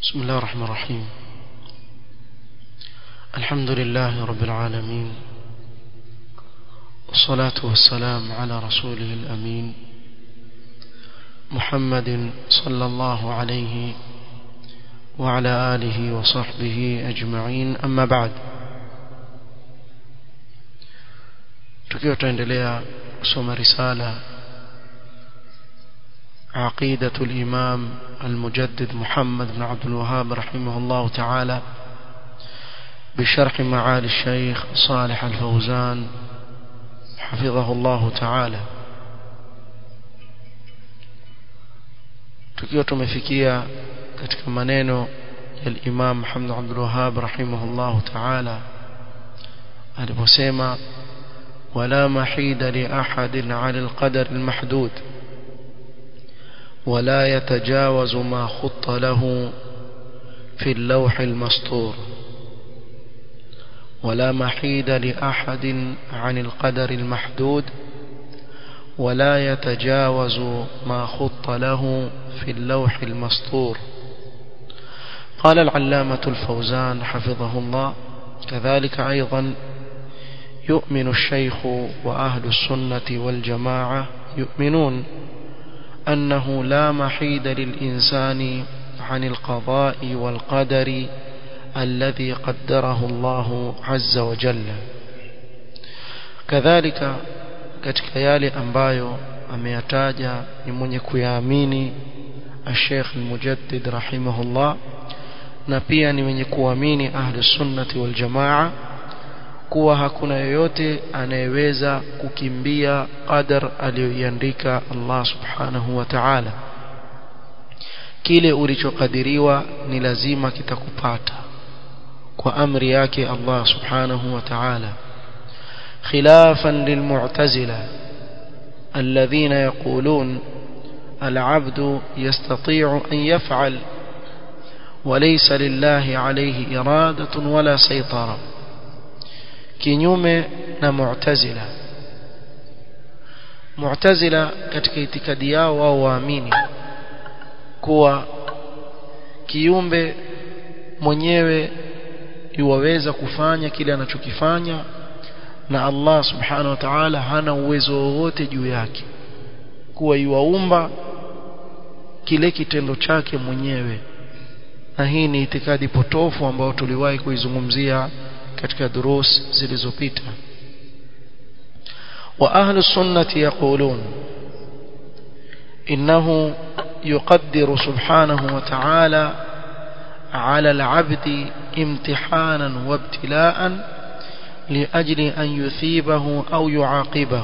بسم الله الرحمن الرحيم الحمد لله رب العالمين والصلاة والسلام على رسوله الأمين محمد صلى الله عليه وعلى آله وصحبه أجمعين أما بعد tukiwa tuendelea kusoma risala عقيدة الإمام المجدد محمد بن عبد الوهاب رحمه الله تعالى بشرح معالي الشيخ صالح الفوزان حفظه الله تعالى tukiwa tumefikia katika maneno ya Imam Muhammad Abdul Wahhab rahimahullah ta'ala aliposema wala mahida li ahadin 'ala al-qadar al-mahdud ولا يتجاوز ما خط له في اللوح المسطور ولا محيد لأحد عن القدر المحدود ولا يتجاوز ما خط له في اللوح المسطور قال العلامة الفوزان حفظه الله كذلك أيضا يؤمن الشيخ وأهل السنة والجماعة يؤمنون أنه لا محيد للإنسان عن القضاء والقدر الذي قدره الله عز وجل كذلك katika yale ambayo ameyataja ni mwenye kuyaamini Sheikh Al-Mujaddid rahimahullah na pia ni mwenye kuamini ahli sunnati wal jamaa kuwa hakuna yoyote anayeweza kukimbia qadar aliyoiandika Allah subhanahu wa ta'ala kile ulichokadiriwa ni lazima kitakupata kwa amri yake Allah subhanahu wa ta'ala khilafan lilmu'tazila alladhina yaqulun العبد يستطيع أن يفعل وليس لله عليه إرادة ولا سيطرة kinyume na mu'tazila mu'tazila katika itikadi yao wao waamini kuwa kiumbe mwenyewe yuwaweza kufanya kile anachokifanya na Allah subhanahu wa ta'ala hana uwezo wowote juu yake kuwa yuwaumba kile kitendo chake mwenyewe na hii ni itikadi potofu ambayo tuliwahi kuizungumzia katika durus zilizopita wa ahlu sunnati yaqulun innahu yuqaddiru subhanahu wa ta'ala على العبد امتحانا وابتلاء لأجل أن يثيبه أو يعاقبه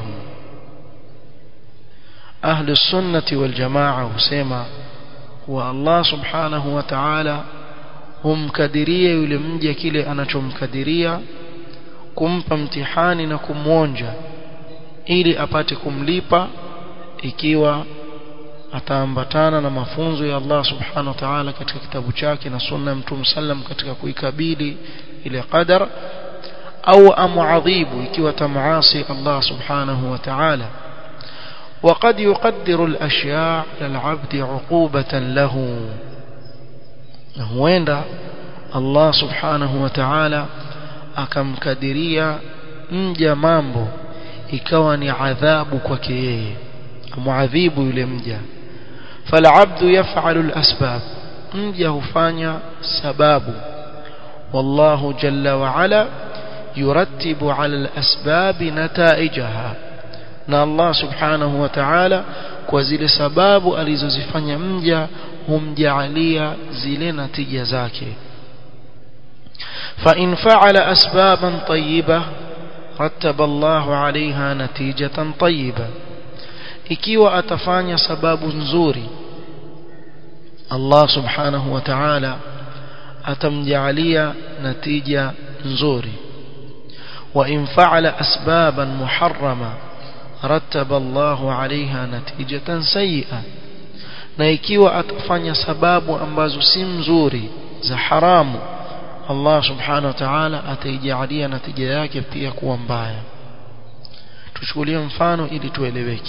أهل السنة والجماعة سيما والله سبحانه وتعالى humkadiria yule mja kile anachomkadiria kumpa mtihani na kumwonja ili apate kumlipa ikiwa ataambatana na mafunzo ya Allah subhanahu wa ta'ala katika kitabu chake na sunna ya Mtume sallam katika kuikabili ile qadar au amuadhibu ikiwa tamaasi Allah subhanahu wa ta'ala وقد يقدر الأشياء للعبد عقوبة له na huenda Allah subhanahu wa ta'ala akamkadiria mja mambo ikawa ni adhabu kwake yeye amuadhibu yule mja falabdu yaf'alu al-asbab mja hufanya sababu wallahu jalla wa ala yurattibu ala al-asbab nataijaha na Allah subhanahu wa ta'ala kwa zile sababu alizozifanya mja humjaalia zile natija zake فإن فعل أسبابا طيبة رتب الله عليها نتيجة طيبة ikiwa atafanya sababu nzuri Allah subhanahu wa ta'ala atamjaalia natija nzuri wa in fa'ala asbaban muharrama rattaba Allahu 'alayha natijatan sayyi'ah na ikiwa atafanya sababu ambazo si mzuri za haramu Allah subhanahu wa ta'ala ataijalia natija yake pia kuwa mbaya tuchukulie mfano ili tueleweke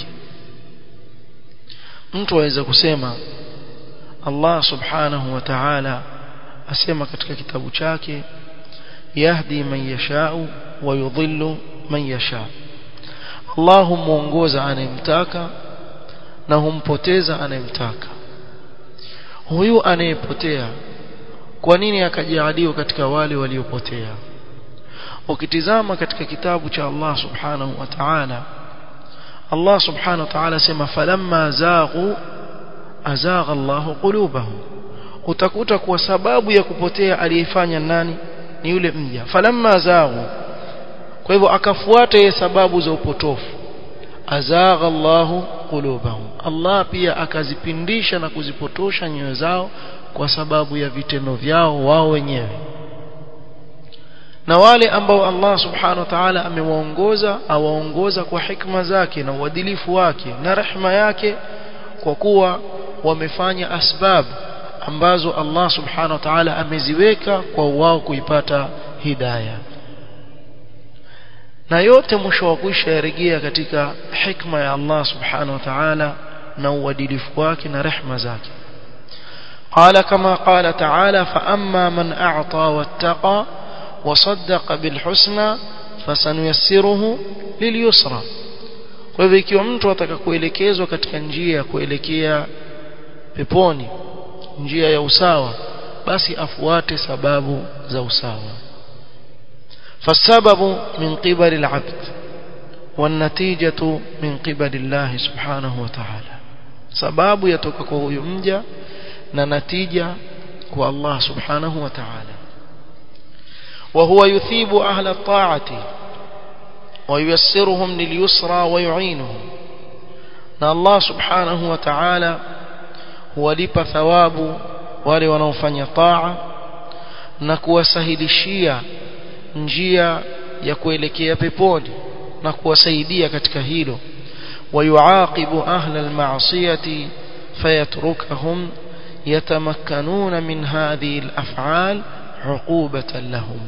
mtu aweza kusema Allah subhanahu wa ta'ala asema katika kitabu chake yahdi man yashau wa yudhillu man yasha Allah humuongoza anayemtaka na humpoteza anayemtaka huyu anayepotea kwa nini akajaaliwa katika wale waliopotea ukitizama katika kitabu cha Allah subhanahu wa ta'ala Allah subhanahu wa ta'ala sema falamma zaghu azagha Allah qulubahum utakuta kwa sababu ya kupotea aliyefanya nani ni yule mja falamma zaghu kwa hivyo akafuata ye sababu za upotofu azagha Allah qulubahum Allah pia akazipindisha na kuzipotosha nyoyo zao kwa sababu ya vitendo vyao wao wenyewe na wale ambao Allah subhanahu wa ta'ala amewaongoza awaongoza kwa hikma zake na uadilifu wake na rehma yake kwa kuwa wamefanya asbab ambazo Allah subhanahu wa ta'ala ameziweka kwa wao kuipata hidayah na yote mwisho wa kuisha yarejea katika hikma ya Allah subhanahu wa ta'ala na uadilifu wake na rehma zake قال كما قال تعالى فأما من أعطى واتقى وصدق بالحسنى فسنيسره لليسرى kwa hivyo ikiwa mtu ataka kuelekezwa katika njia ya kuelekea peponi njia ya usawa basi afuate sababu za usawa فالسبب من قبل العبد والنتيجة من قبل الله سبحانه وتعالى sababu yatoka kwa huyo mja na natija kwa Allah subhanahu wa ta'ala وهو يثيب أهل الطاعة وييسرهم لليسرى ويعينهم na Allah subhanahu wa ta'ala huwalipa thawabu wale wanaofanya taa na kuwasahilishia njia ya kuelekea peponi na kuwasaidia katika hilo ويعاقب أهل المعصية فيتركهم يتمكنون من هذه الأفعال عقوبة لهم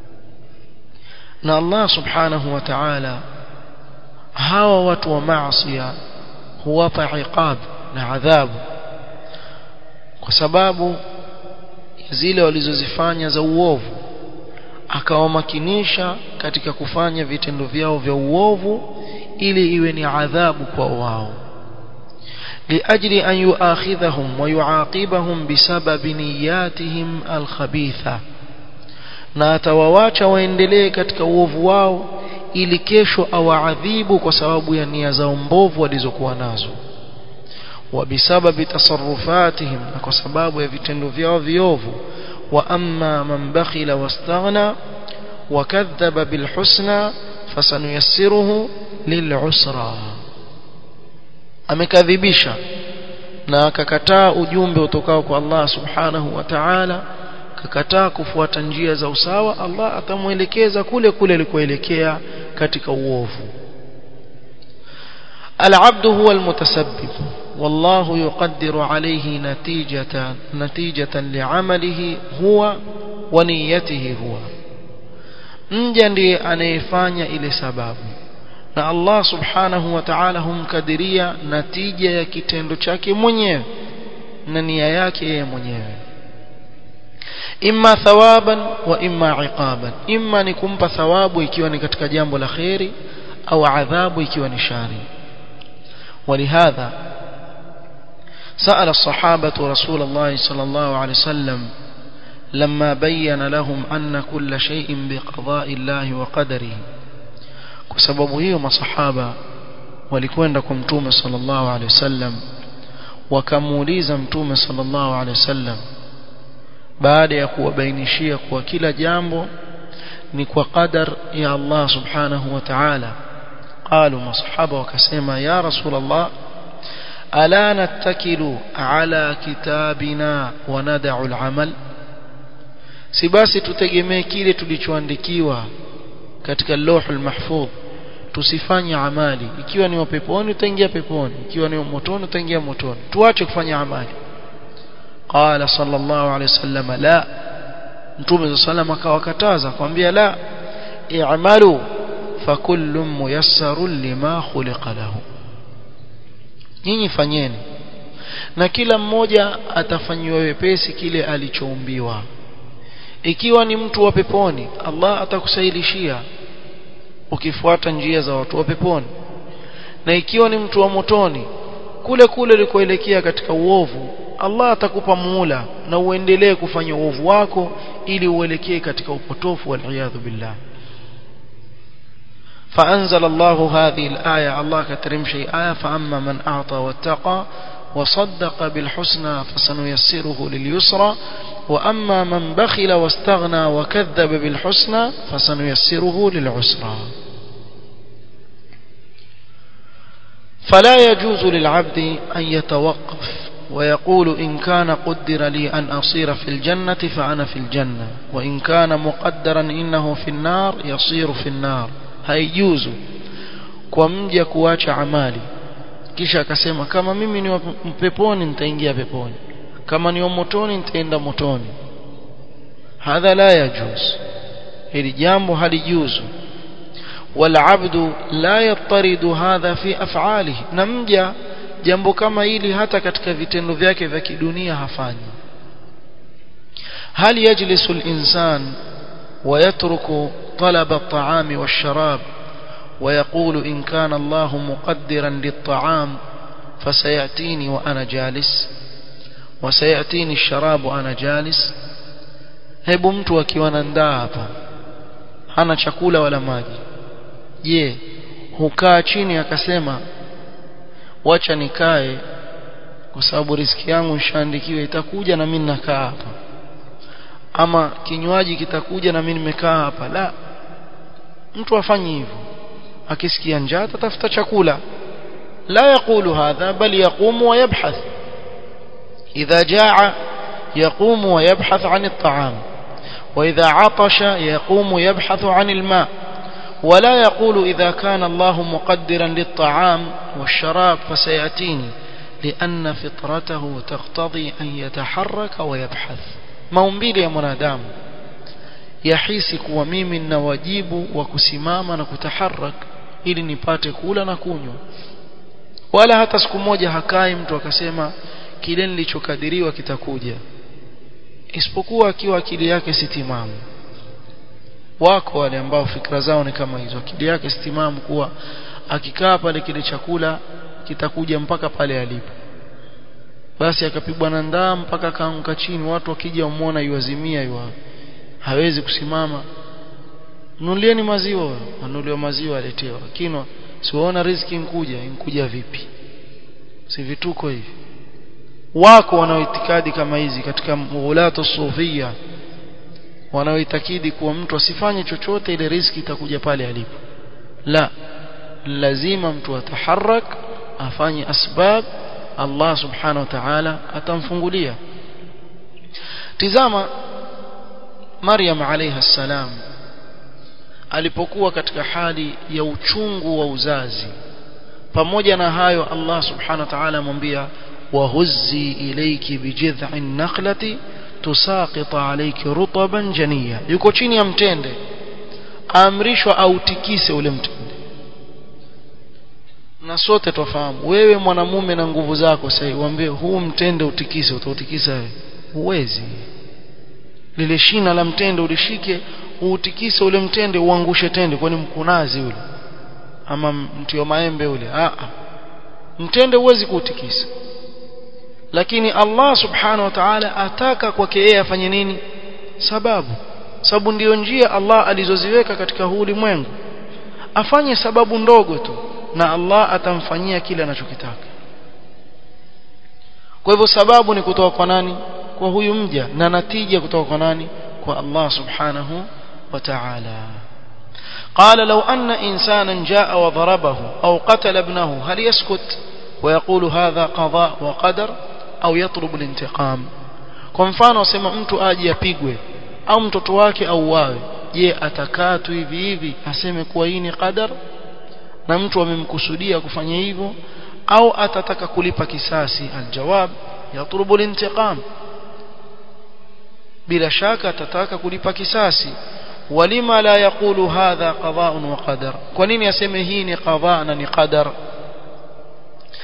na Allah subhanahu wa ta'ala hawa watu wa maasiya huwapa iqab na adhabu kwa sababu zile walizozifanya za uovu akawamakinisha katika kufanya vitendo vyao vya uovu ili iwe ni adhabu kwa wao لأجل أن يؤاخذهم ويعاقبهم بسبب نياتهم الخبيثة na atawawacha waendelee katika uovu wao ili kesho awaadhibu kwa sababu ya nia zao mbovu walizokuwa nazo وبسبب تصرفاتهم na kwa sababu ya vitendo vyao viovu واما من بخل واستغنى وكذب بالحسنى فسنيسره للعسرى amekadhibisha na akakataa ujumbe utokao kwa Allah subhanahu wa ta'ala akakataa kufuata njia za usawa Allah atamuelekeza kule kule alikoelekea katika uovu العبد هو المتسبب والله يقدر عليه نتيجة نتيجة لعمله هو ونيته هو mja ndiye anayefanya ile sababu na Allah subhanahu wa ta'ala humkadiria natija ya kitendo chake mwenyewe na nia yake yeye mwenyewe imma thawaban wa imma iqaban imma ni kumpa thawabu ikiwa ni katika jambo la khairi au adhabu ikiwa ni shari ولهذا سأل الصحابة رسول الله صلى الله عليه وسلم لما بين لهم أن كل شيء بقضاء الله وقدره بسبب هي مصحابة walikwenda kwa mtume sallallahu alaihi wasallam wakamuuliza mtume sallallahu alaihi wasallam baada ya kuwabainishia kuwa kila jambo ni kwa qadar ya Allah subhanahu wa ta'ala قالوا مصحابه وكسما يا رسول الله ألا نتكل على كتابنا وندع العمل si basi tutegemee kile tulichoandikiwa katika lauhul mahfudh tusifanye amali ikiwa ni peponi utaingia peponi ikiwa ni motoni utaingia motoni tuache kufanya amali qala sallallahu alayhi wasallam la mtume sallam akawakataza kwambia la i'malu fakullu muyassarun lima khuliqa lahu nyinyi fanyeni na kila mmoja atafanyiwa wepesi kile alichoumbiwa ikiwa ni mtu wa peponi Allah atakusailishia ukifuata njia za watu wa peponi na ikiwa ni mtu wa motoni kule kule ulikoelekea katika uovu Allah atakupa muula na uendelee kufanya uovu wako ili uelekee katika upotofu waliyadhu billah فأنزل الله هذه الآية الله كترم شيء آية فأما من أعطى واتقى وصدق بالحسنى فسنيسره لليسرى وأما من بخل واستغنى وكذب بالحسنى فسنيسره للعسرى فلا يجوز للعبد أن يتوقف ويقول إن كان قدر لي أن أصير في الجنة فأنا في الجنة وإن كان مقدرا إنه في النار يصير في النار haijuzu kwa mja kuacha amali kisha akasema kama mimi ni peponi nitaingia peponi kama ni motoni nitaenda motoni hadha la yajuz hili jambo halijuzu والعبد لا يضطرد هذا في افعاله نمجا jambo kama hili hata katika vitendo vyake vya kidunia hafanyi hal yajlisu al-insan ويترك طلب الطعام والشراب ويقول إن كان الله مقدرا للطعام فسيأتيني وأنا جالس وسيأتيني الشراب وأنا جالس hebu mtu akiwa na ndaa hapa hana chakula wala maji je hukaa chini akasema wacha nikae kwa sababu riski yangu nishaandikiwa itakuja na mimi nakaa hapa ama kinywaji kitakuja na mimi nimekaa hapa la mtu afanye hivyo akisikia njaa atafuta chakula la yakulu hadha bali yaqumu wa yabhath idha jaa yaqumu wa yabhath an at-ta'am وإذا عطش يقوم يبحث عن الماء ولا يقول إذا كان الله مقدرا للطعام والشراب فسيأتيني لأن فطرته تقتضي أن يتحرك ويبحث maumbile ya mwanadamu yahisi kuwa mimi nina wajibu wa kusimama na kutaharak ili nipate kula na kunywa wala hata siku moja hakai mtu akasema kile nilichokadiriwa kitakuja isipokuwa akiwa akili yake si timamu wako wale ambao fikra zao ni kama hizo akili yake si timamu kuwa akikaa pale kile chakula kitakuja mpaka pale alipo basi akapigwa na ndaa mpaka akaanguka chini watu wakija umuona yuazimia yua hawezi kusimama nulieni maziwa anuliwa maziwa aletewa kinwa siwaona riziki inkuja inkuja vipi si vituko hivi wako wanaoitikadi kama hizi katika ghulatu sufia wanaoitakidi kuwa mtu asifanye chochote ile riziki itakuja pale alipo la lazima mtu ataharak afanye asbab Allah subhanahu wa ta'ala atamfungulia tizama Maryam alayha salam alipokuwa katika hali ya uchungu wa uzazi pamoja na hayo Allah subhanahu wa ta'ala amwambia wahuzzi ilayki bijidh'in naqlati tusaqit alayki rutaban janiya yuko chini ya mtende aamrishwa autikise ule mtende na sote tofahamu wewe mwanamume na nguvu zako sasa uambie huu mtende utikise utautikisa wewe huwezi lile shina la mtende ulishike uutikise ule mtende uangushe tende kwani mkunazi ule ama mti wa maembe ule a mtende huwezi kuutikisa lakini Allah subhanahu wa ta'ala ataka kwake yeye afanye nini sababu sababu ndiyo njia Allah alizoziweka katika huu ulimwengu afanye sababu ndogo tu na Allah atamfanyia kile anachokitaka kwa hivyo sababu ni kutoka kwa nani kwa huyu mja na natija kutoka kwa nani kwa Allah subhanahu wa ta'ala قال لو أن إنسانا جاء وضربه أو قتل ابنه هل يسكت ويقول هذا قضاء وقدر أو يطلب الانتقام kwa mfano wasema mtu aje apigwe au mtoto wake auawe je atakaa tu hivi hivi aseme kuwa hii ni qadar na mtu amemkusudia kufanya hivyo au atataka kulipa kisasi aljawab yatlubu lintiqam bila shaka atataka kulipa kisasi walima la yaqulu hadha qada'un wa qadar kwa nini aseme hii ni qada na ni qadar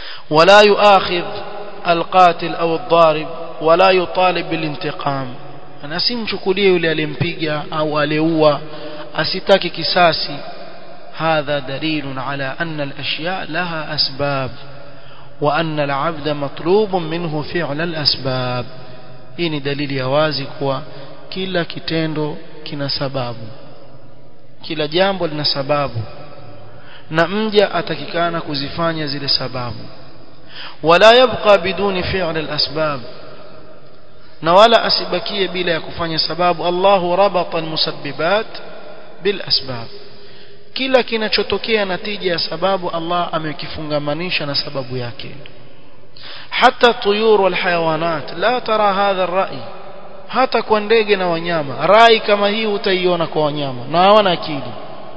ولا يؤاخذ القاتل أو الضارب ولا يطالب بالانتقام na simchukulie yule aliyempiga au aliyeua asitaki kisasi هذا دليل على أن الأشياء لها أسباب وأن العبد مطلوب منه فعل الأسباب إني دليل يوازي كوا كلا كتندو كنا سباب كلا جambo lina sababu na mja atakikana kuzifanya zile sababu wala yabqa biduni fi'l al-asbab na wala asibakie bila ya kufanya sababu Allahu rabata al-musabbibat bil asbab kila kinachotokea natija ya sababu Allah amekifungamanisha na sababu yake hata tuyur wal hayawanat la tara hadha ar-ra'i hata kwa ndege na wanyama rai kama hii utaiona kwa wanyama na hawana akili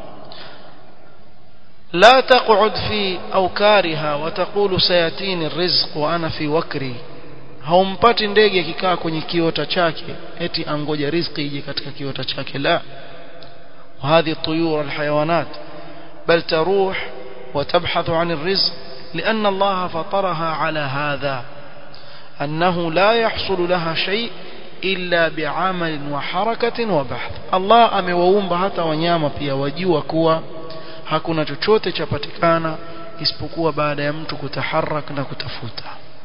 لا تقعد في أوكارها وتقول سياتيني الرزق وأنا في وكري haumpati ndege akikaa kwenye kiota chake eti angoja riziki ije katika kiota chake la وهذه الطيور الحيوانات بل تروح وتبحث عن الرزق لأن الله فطرها على هذا أنه لا يحصل لها شيء إلا بعمل وحركة وبحث الله amewaumba hata wanyama pia wajua kuwa hakuna chochote chapatikana isipokuwa baada ya mtu kutaharak na kutafuta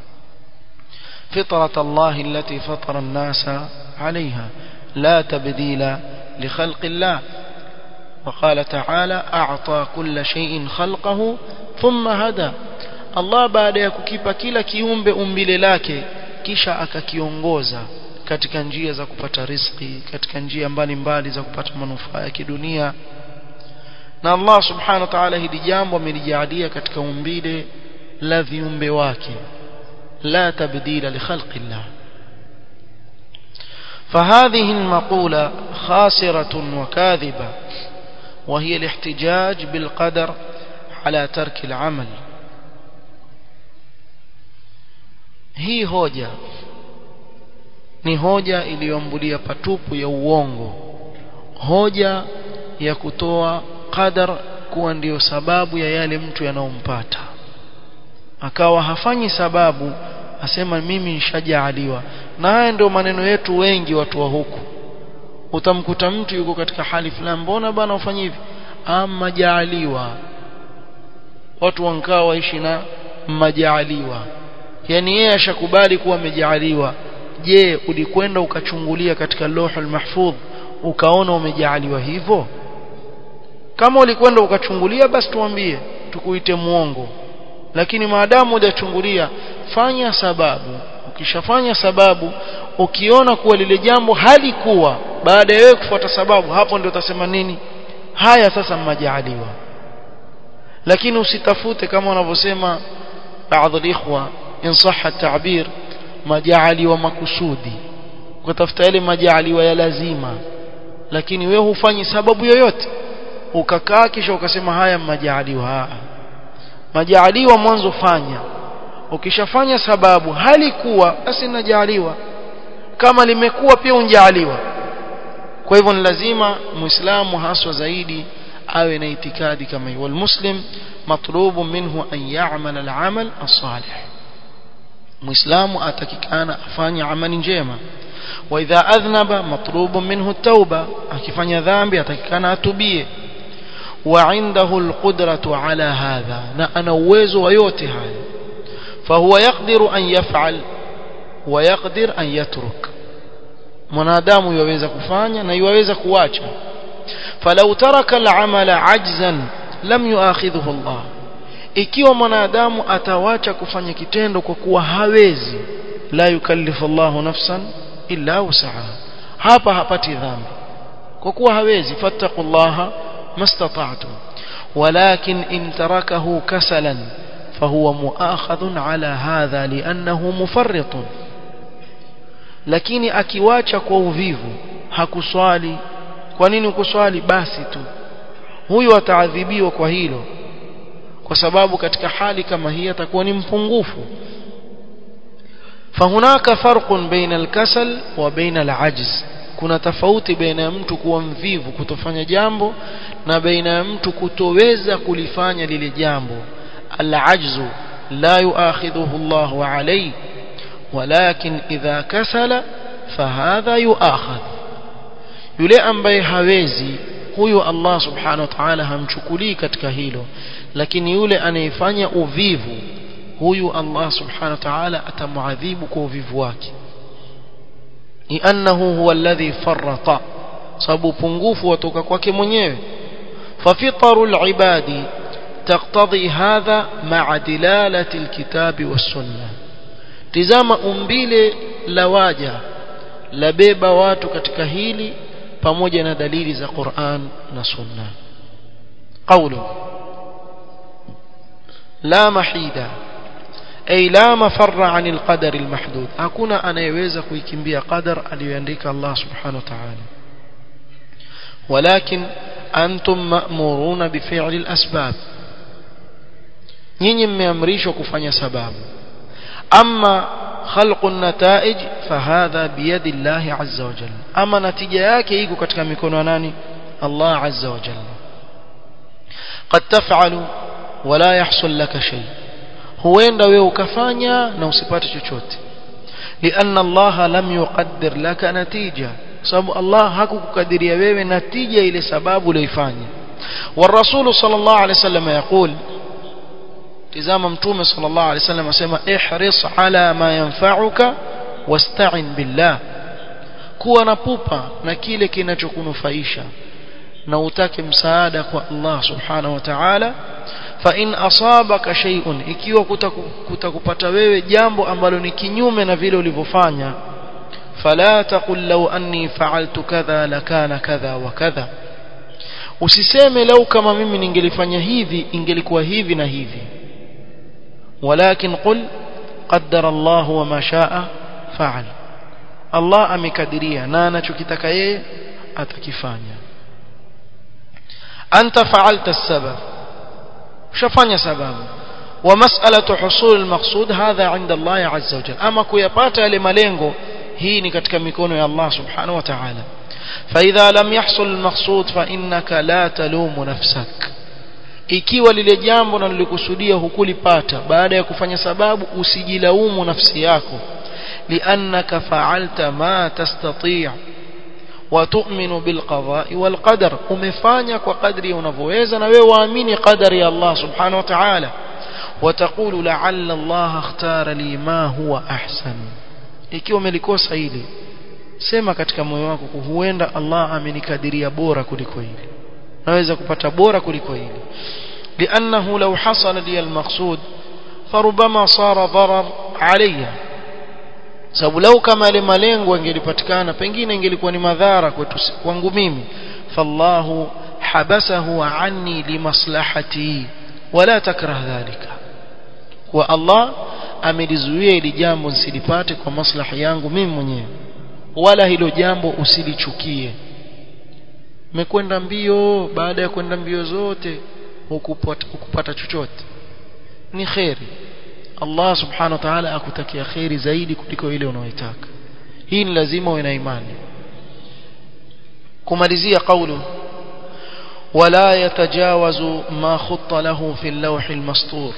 فطرة الله التي فطر الناس عليها لا تبديل لخلق الله وقال تعالى أعطى كل شيء خلقه ثم هدى الله baada ya kukipa kila kiumbe umbile lake kisha akakiongoza katika njia za kupata riziki katika njia mbalimbali za kupata manufaa ya kidunia na Allah subhanahu wa ta'ala hili jambo amelijalia katika umbile la viumbe wake la tabdila li khalqi Allah فهذه المقولة خاسرة وكاذبة وهي الاحتجاج بالقدر على ترك العمل hii hoja ni hoja iliyombulia patupu ya uongo hoja ya kutoa qadar kuwa ndiyo sababu ya yale mtu yanayompata akawa hafanyi sababu asema mimi nishajaaliwa na haya ndio maneno yetu wengi watu wa huku utamkuta mtu yuko katika hali fulani mbona bana ufanye hivi ama jaaliwa watu wankaa waishi na majaaliwa yani yeye ashakubali kuwa amejaaliwa je ulikwenda ukachungulia katika lauhul mahfudh ukaona umejaaliwa hivyo kama ulikwenda ukachungulia basi tuambie tukuite muongo lakini maadamu hujachungulia fanya sababu ukishafanya sababu ukiona kuwa lile jambo halikuwa baada ya wewe kufuata sababu hapo ndio utasema nini haya sasa mmajaaliwa lakini usitafute kama wanavyosema baadhi ikhwa in sahha ta'bir majaaliwa makusudi kutafuta yale majaaliwa ya lazima lakini wewe hufanyi sababu yoyote ukakaa kisha ukasema haya majaaliwa majaaliwa mwanzo fanya ukishafanya sababu halikuwa basi najaaliwa kama limekuwa pia unjaaliwa kwa hivyo ni lazima muislamu haswa zaidi awe na itikadi kama hiyo walmuslim matlubu minhu an ya'mal al-amal as-salih muislamu atakikana afanye amali njema wa idha adhnaba matlubu minhu at-tauba akifanya dhambi atakikana atubie وعنده القدرة على هذا أنا uwezo wa yote haya فهو يقدر أن يفعل ويقدر أن يترك mwanadamu yaweza kufanya na yaweza kuacha falau taraka al-amala ajzan lam yuakhidhuhu Allah ikiwa mwanadamu atawacha kufanya kitendo kwa kuwa hawezi la yukallifu Allahu nafsan illa wusaha hapa hapati dhambi kwa kuwa hawezi fattaqullaha mastata'tum walakin in tarakahu kasalan فهو مؤاخذ على هذا لأنه مفرط lakini akiwacha kwa uvivu hakuswali kwa nini ukuswali basi tu huyu ataadhibiwa kwa hilo kwa sababu katika hali kama hii atakuwa ni mpungufu fahunaka farqun baina alkasal wa baina alajz kuna tofauti baina ya mtu kuwa mvivu kutofanya jambo na baina ya mtu kutoweza kulifanya lile jambo العجز لا يؤاخذه الله عليه ولكن إذا كسل fahadha yuakhadh yule ambaye hawezi huyu Allah subhanahu wa ta'ala hamchukulii katika hilo lakini yule anayefanya uvivu huyu Allah subhanahu wa ta'ala atamuadhibu kwa uvivu wake li'annahu huwa alladhi farrata sababu pungufu watoka kwake mwenyewe ففطر العباد تقتضي هذا مع دلالة الكتاب والسنة تزام أمبيل لواجه لبيبا watu katika hili pamoja na dalili za Qur'an na Sunna قوله لا محيدا أي لا مفر عن القدر المحدود hakuna anayeweza kuikimbia qadar aliyoandika Allah subhanahu wa ta'ala ولكن أنتم مأمورون بفعل الأسباب nyinyi mmeamrishwa kufanya sababu ama khalqu nataij fahadha biyadi Allah azza wa jalla ama natija yake iko katika mikono ya nani Allah azza wa jalla qad taf'alu wala yahsul laka shay huenda wewe ukafanya na usipate chochote lianna Allah lam yuqaddir laka natija sababu Allah hakukukadiria wewe natija ile sababu uliyoifanya والرسول صلى الله عليه وسلم يقول tizama mtume sallallahu alaihi wasallam asema ihris ala ma yanfa'uka wasta'in billah kuwa na pupa na kile kinachokunufaisha na utake msaada kwa Allah subhanahu wa ta'ala fa in asabaka shay'un ikiwa kutakupata wewe jambo ambalo ni kinyume na vile ulivyofanya fala taqul law anni fa'altu kadha lakana kadha wa kadha usiseme lau kama mimi ningelifanya hivi ingelikuwa hivi na hivi ولكن قل قدر الله وما شاء فعل الله amekadiria na anachokitaka yeye atakifanya anta fa'alta as-sabab ushafanya sababu ومسألة حصول المقصود هذا عند الله عز وجل أما كيبات yale malengo hii ni katika mikono ya Allah subhanahu wa ta'ala فإذا لم يحصل المقصود فإنك لا تلوم نفسك ikiwa lile jambo na nilikusudia hukulipata baada ya kufanya sababu usijilaumu nafsi yako liannaka fa'alta ma tastati' wa tu'minu bil qada'i wal qadar umefanya kwa kadri unavyoweza na wewe waamini qadari ya Allah subhanahu wa ta'ala وتقول لعل الله اختار لي ما هو احسن ikiwa umelikosa hili sema katika moyo wako huenda Allah amenikadiria bora kuliko hili naweza kupata bora kuliko hili لانه لو حصل لي المقصود فربما صار ضرر علي sababu lau kama ile malengo ingelipatikana pengine ingelikuwa ni madhara kwetu kwangu mimi fallahu habasahu anni limaslahati wala takrah dhalika wa Allah amelizuia ili jambo nisilipate kwa maslahi yangu mimi mwenyewe wala hilo jambo usilichukie mekwenda mbio baada ya kwenda mbio zote hukupata, hukupata chochote ni kheri Allah subhanahu wa ta'ala akutakia kheri zaidi kuliko ile unayoitaka hii ni lazima uwe na imani kumalizia kaulu ولا يتجاوز ما خط له في اللوح المسطور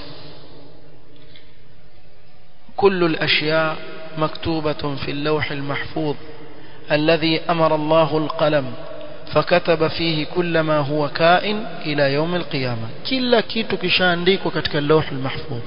كل الأشياء مكتوبة في اللوح المحفوظ الذي أمر الله القلم فكتب فيه كل ما هو كائن إلى يوم القيامة كلا كيتو كشانديك وكتك اللوح المحفوظ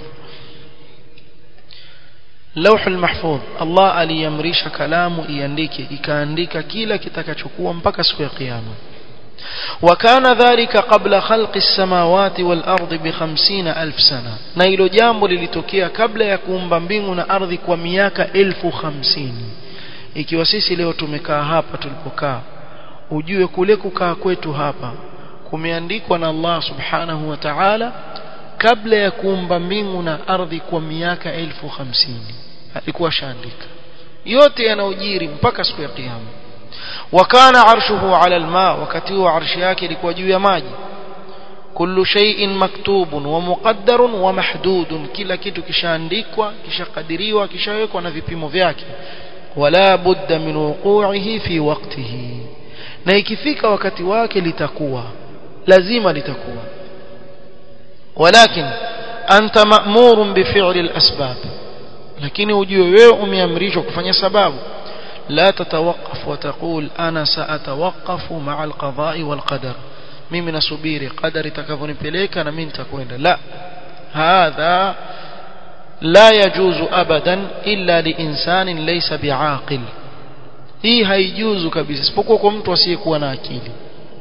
لوح المحفوظ الله aliyamrisha kalamu iandike ikaandika kila kitakachokuwa mpaka siku ya kiyama وكان ذلك قبل خلق السماوات والأرض بخمسين ألف سنة na hilo jambo lilitokea kabla ya kuumba mbingu na ardhi kwa miaka elfu hamsini ikiwa sisi leo tumekaa hapa tulipokaa ujue kule kukaa kwetu hapa kumeandikwa na Allah subhanahu wa ta'ala kabla ya kuumba mbingu na ardhi kwa miaka elfu hamsini alikuwa shaandika yote yanaojiri mpaka siku ya kiyama وكان عرشه على الماء وكتيو عرش yake ilikuwa juu ya maji kullu shay'in maktubun wa muqaddarun wa mahdudun kila kitu kishaandikwa kishakadiriwa kishawekwa na vipimo vyake wala budda min wuqu'ihi fi waqtihi na ikifika wakati wake litakuwa lazima litakuwa walakin anta ma'murun bi fi'li al-asbab lakini ujue wewe umeamrishwa kufanya sababu لا تتوقف وتقول أنا سأتوقف مع القضاء والقدر mimi nasubiri qadari itakavyonipeleka na mimi nitakwenda la hadha la yajuzu abadan illa liinsanin laysa biaqil hii haijuzu kabisa isipokuwa kwa mtu asiyekuwa na akili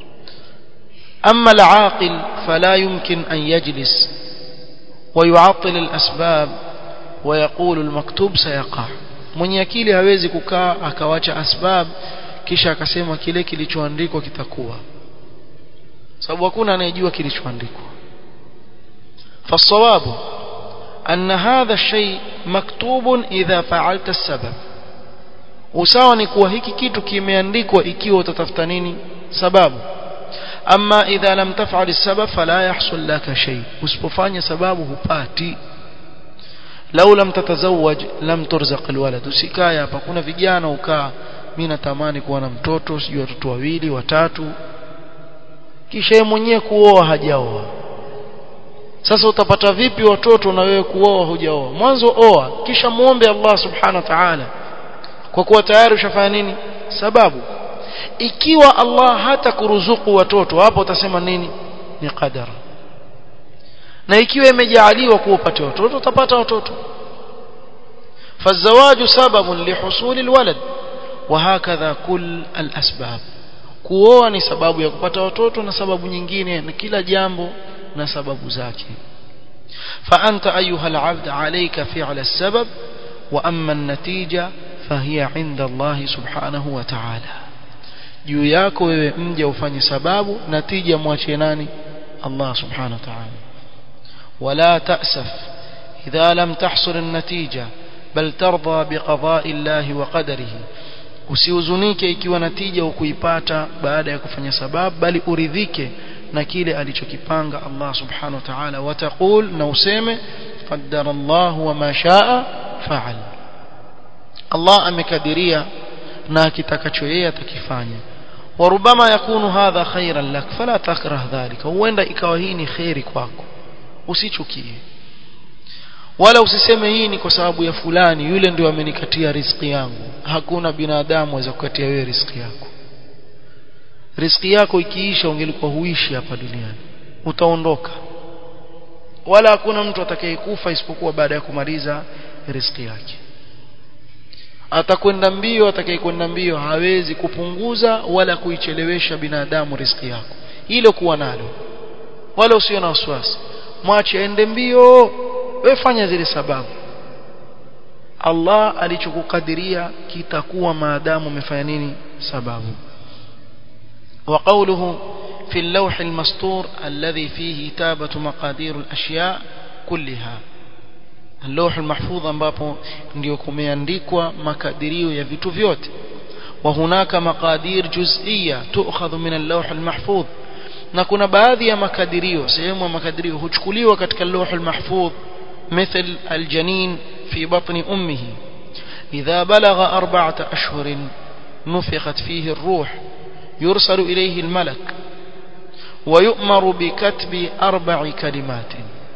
amma alaqil fala yumkin an yajlis ويعطل الأسباب ويقول المكتوب سيقع mwenye akili hawezi kukaa akawacha asbab kisha akasema kile kilichoandikwa kitakuwa sababu hakuna anayejua kilichoandikwa فالصواب أن هذا الشيء مكتوب إذا فعلت السبب usawa ni kuwa hiki kitu kimeandikwa ikiwa utatafuta nini sababu ama idha lam taf'al as-sabab fala yahsul laka shay usipofanya sababu hupati lau lam tatazawaj lam turzaq alwalad usikaya hapa kuna vijana ukaa mimi natamani kuwa na mtoto sijui watoto wawili watatu kisha yeye mwenyewe kuoa hajaoa sasa utapata vipi watoto na wewe kuoa hujaoa mwanzo oa kisha muombe Allah subhanahu wa ta'ala kwa kuwa tayari ushafanya nini sababu ikiwa Allah hata kuruzuku watoto hapo utasema nini ni qadara na ikiwa imejaaliwa kuwa upate watoto utapata watoto فالزواج سبب لحصول الولد وهكذا كل الأسباب kuoa ni sababu ya kupata watoto na sababu nyingine na kila jambo na sababu zake فأنت أيها العبد عليك فعل السبب وأما النتيجة فهي عند الله سبحانه وتعالى juu yako wewe mje ufanye sababu natija mwachie nani Allah subhanahu wa ta'ala ولا تأسف إذا لم تحصل النتيجة بل ترضى بقضاء الله وقدره usihuzunike ikiwa natija ukuipata baada ya kufanya sababu bali uridhike na kile alichokipanga Allah subhanahu wa ta'ala wataqul na useme qaddara Allah wa ma shaa fa'al Allah amekadiria na akitakacho yeye atakifanya وربما يكون هذا خيرا لك فلا تكره ذلك huenda ikawa hii ni khairi kwako usichukie wala usiseme hii ni kwa sababu ya fulani yule ndio amenikatia riziki yangu hakuna binadamu aweza kukatia wewe riziki yako riziki yako ikiisha ungelikuwa huishi hapa duniani utaondoka wala hakuna mtu atakayekufa isipokuwa baada ya kumaliza riziki yake atakwenda mbio atakayekwenda mbio hawezi kupunguza wala kuichelewesha binadamu riziki yako hilo kuwa nalo wala usio na wasiwasi mwache aende mbio wewe fanya zile sababu Allah alichokukadiria kitakuwa maadamu umefanya nini sababu وقوله في اللوح المسطور الذي فيه تابة مقادير الأشياء كلها اللوح المحفوظ ambapo ndio kumeandikwa makadirio ya vitu vyote وهناك مقادير جزئية تؤخذ من اللوح المحفوظ na kuna baadhi ya makadirio sehemu ya makadirio huchukuliwa katika اللوح المحفوظ مثل الجنين في بطن أمه إذا بلغ أربعة أشهر نفخت فيه الروح يرسل إليه الملك ويؤمر بكتب أربع كلمات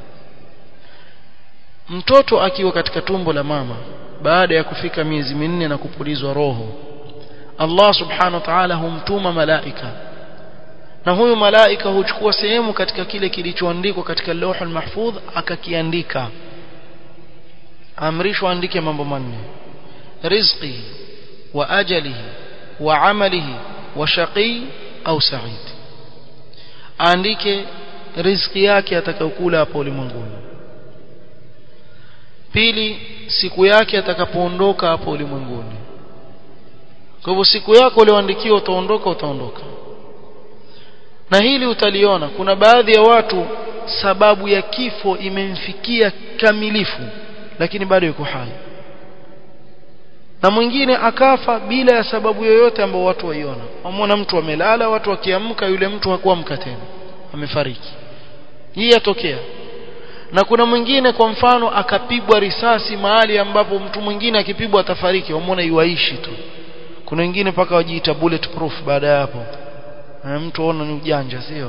mtoto akiwa katika tumbo la mama baada ya kufika miezi minne na kupulizwa roho Allah subhanahu wa ta'ala humtuma malaika na huyu malaika huchukua sehemu katika kile kilichoandikwa katika lauhul mahfudh akakiandika amrishwa andike mambo manne rizqi wa ajalihi wa amalihi wa shaqi au sa'id aandike riziki yake atakayokula hapo ulimwenguni pili siku yake atakapoondoka hapo ulimwenguni kwa hivyo siku yako ulioandikiwa utaondoka utaondoka na hili utaliona kuna baadhi ya watu sababu ya kifo imemfikia kamilifu lakini bado yuko hai na mwingine akafa bila ya sababu yoyote ambayo watu waiona wamwona mtu amelala watu wakiamka yule mtu hakuamka tena amefariki hii yatokea na kuna mwingine kwa mfano akapigwa risasi mahali ambapo mtu mwingine akipigwa atafariki wamwona iwaishi tu kuna wengine mpaka wajiita bulletproof baada ya hapo na mtu aona ni ujanja sio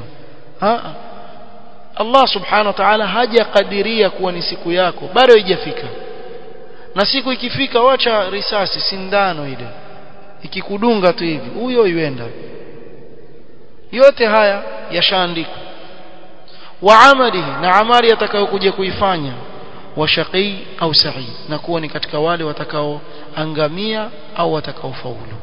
Allah subhanahu wa ta'ala hajakadiria kuwa ni siku yako bado haijafika na siku ikifika wacha risasi sindano ile ikikudunga tu hivi huyo yuenda yote haya yashaandikwa wa amalihi na amali atakayokuja kuifanya wa shaqi au sa'id na kuwa ni katika wale watakaoangamia au watakaofaulu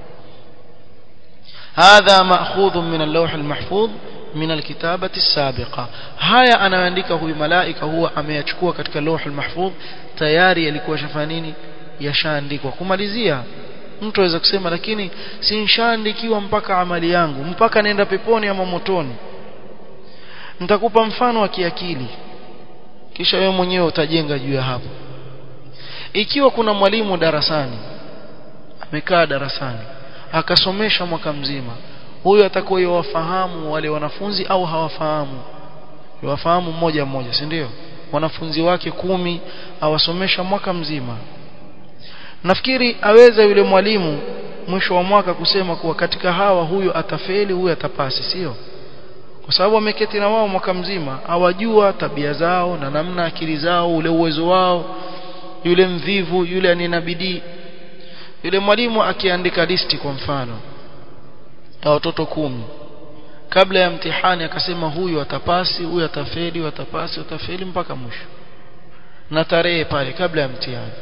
hadha ma'khudh min al-lawh al-mahfuz min al-kitabati as-sabiqa haya anaandika huyu malaika huwa ameyachukua katika lawh al-mahfuz tayari yalikuwa shafanya nini yashaandikwa kumalizia mtu aweza kusema lakini si nishaandikiwa mpaka amali yangu mpaka naenda peponi ama motoni nitakupa mfano wa kiakili kisha wewe mwenyewe utajenga juu ya hapo ikiwa kuna mwalimu darasani amekaa darasani akasomesha mwaka mzima huyo atakuwa yawafahamu wale wanafunzi au hawafahamu yawafahamu mmoja mmoja si ndio wanafunzi wake kumi awasomesha mwaka mzima nafikiri aweza yule mwalimu mwisho wa mwaka kusema kuwa katika hawa huyu atafeli huyu atapasi sio kwa sababu ameketi na wao mwaka mzima awajua tabia zao na namna akili zao ule uwezo wao yule mvivu yule anina bidii yule mwalimu akiandika listi kwa mfano ya watoto kumi kabla ya mtihani akasema huyu atapasi huyu atafeli huyu atapasi atafeli mpaka mwisho na tarehe pale kabla ya mtihani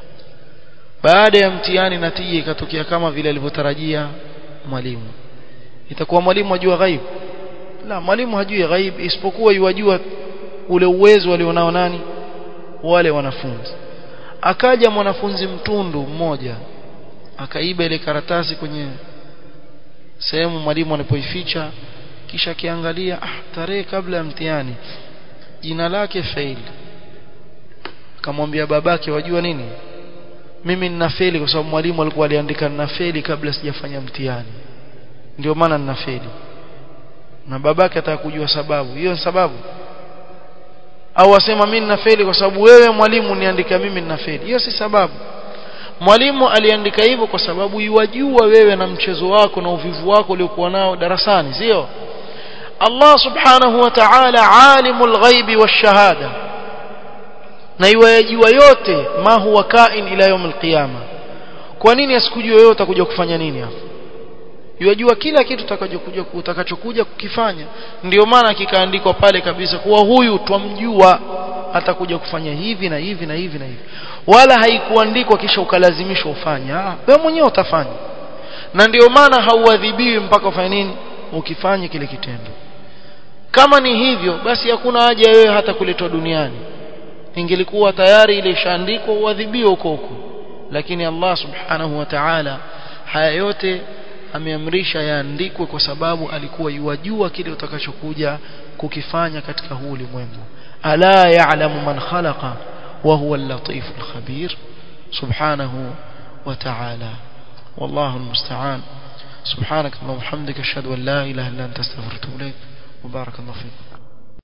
baada ya mtihani natija ikatokea kama vile alivyotarajia mwalimu itakuwa mwalimu ajua ghaibu la mwalimu hajui ghaib isipokuwa yuwajua ule uwezo walionao nani wale wanafunzi akaja mwanafunzi mtundu mmoja akaiba ile karatasi kwenye sehemu mwalimu alipoificha kisha akiangalia ah tarehe kabla ya mtihani jina lake fail akamwambia babake wajua nini mimi nina feli kwa sababu mwalimu alikuwa aliandika nina feli kabla sijafanya mtihani ndio maana nina feli na babake ataka kujua sababu hiyo ni sababu au asema mimi ninafeli kwa sababu wewe mwalimu niandika mimi ninafeli hiyo si sababu mwalimu aliandika hivyo kwa sababu yuwajua wewe na mchezo wako na uvivu wako uliokuwa nao darasani sio Allah subhanahu wa ta'ala alimul ghaibi washahada na yuwajua yote ma huwa kain ila yawm alqiyama kwa nini asikujua wewe utakuja kufanya nini hapo yajua kila kitu utakachokuja utakachokuja kukifanya ndio maana kikaandikwa pale kabisa kuwa huyu twamjua atakuja kufanya hivi na hivi na hivi na hivi wala haikuandikwa kisha ukalazimishwa ufanye ah wewe mwenyewe utafanya na ndio maana hauadhibiwi mpaka ufanye nini ukifanye kile kitendo kama ni hivyo basi hakuna haja wewe hata kuletwa duniani ingelikuwa tayari ile ishaandikwa uadhibiwe huko huko lakini Allah subhanahu wa ta'ala haya yote ameamrisha yaandikwe kwa sababu alikuwa yuwajua kile utakachokuja kukifanya katika huu ulimwengu ala ya'lamu man khalaqa wa huwa al-latif al-khabir subhanahu wa ta'ala wallahu al-musta'an سبحانك اللهم وبحمدك اشهد ان لا اله الا انت استغفرك واتوب اليك وبارك الله فيك